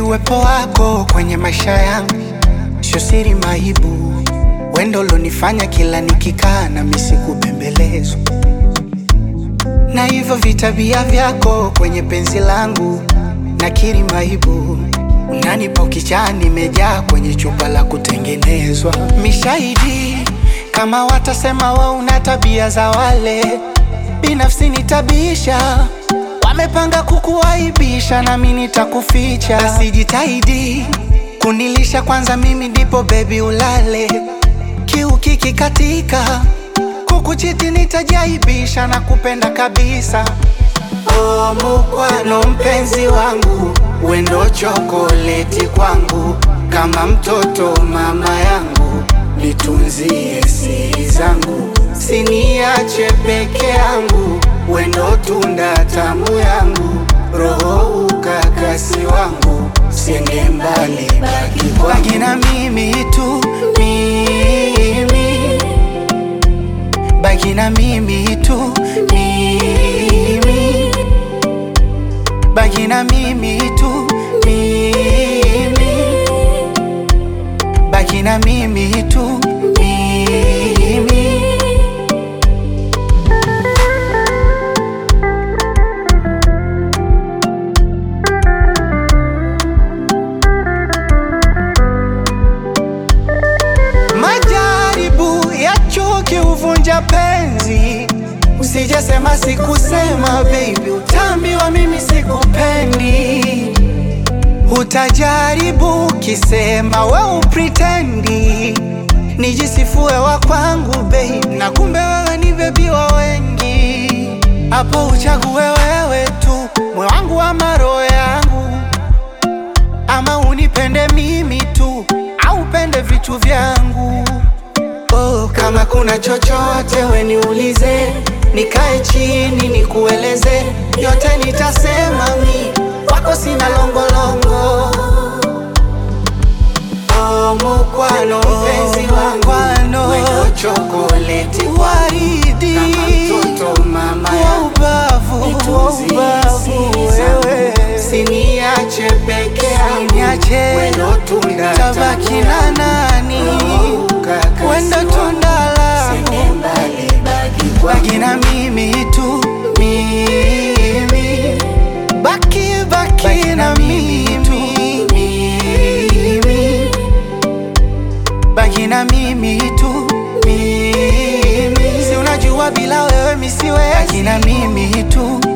uwepo wako kwenye maisha yangu sio siri maibu, wendo lonifanya kila nikikaa na misi kubembelezwa na hivyo vitabia vyako kwenye penzi langu, nakiri maibu, unanipa ukichaa, nimejaa kwenye chupa la kutengenezwa. Mishahidi kama watasema wa una tabia za wale, binafsi nitabisha Wamepanga kukuaibisha, nami nitakuficha. Basi jitahidi kunilisha kwanza, mimi ndipo bebi ulale. Kiu kikikatika, kukuchiti nitajaibisha na kupenda kabisa. Oh, mukwano mpenzi wangu, wendo chokoleti kwangu, kama mtoto mama yangu, nitunzie siri zangu, siniache peke yangu wendo tunda tamu yangu, roho ukakasi wangu, siende mbali, baki kwangu, baki na mimi tu, mimi baki na mimi tu, mimi baki na mimi tu, mimi baki na mimi tu, mimi Majaribu ya chuki huvunja penzi, usijasema sikusema, baby, utaambiwa mimi sikupendi. Utajaribu kisema we upritendi, nijisifue wa kwangu baby, na kumbe wewe ni bebi wa wengi. Hapo uchague wewe tu, moyo wangu ama roho yangu, ama unipende mimi tu au upende vitu vyangu. Oh, kama kuna chochote we niulize, nikae chini nikueleze, yote nitasema mi wako sina longolongo. Oh, mukwano mpenzi wangu, wendo chokoleti waridi, kama mtoto mama wa yangu, ubavu, wa nitunzie ubavu siri zangu, wewe siniache peke yangu, Niache, wendo tunda tabaki tamu na yangu, nani? roho ukakasi Wendo wangu, tunda langu. siende mbali, baki kwangu. Baki na mimi tu, mimi baki baki na mimi tu, mimi baki na mimi tu, mimi si unajua bila wewe misiwezi. Baki na mimi tu,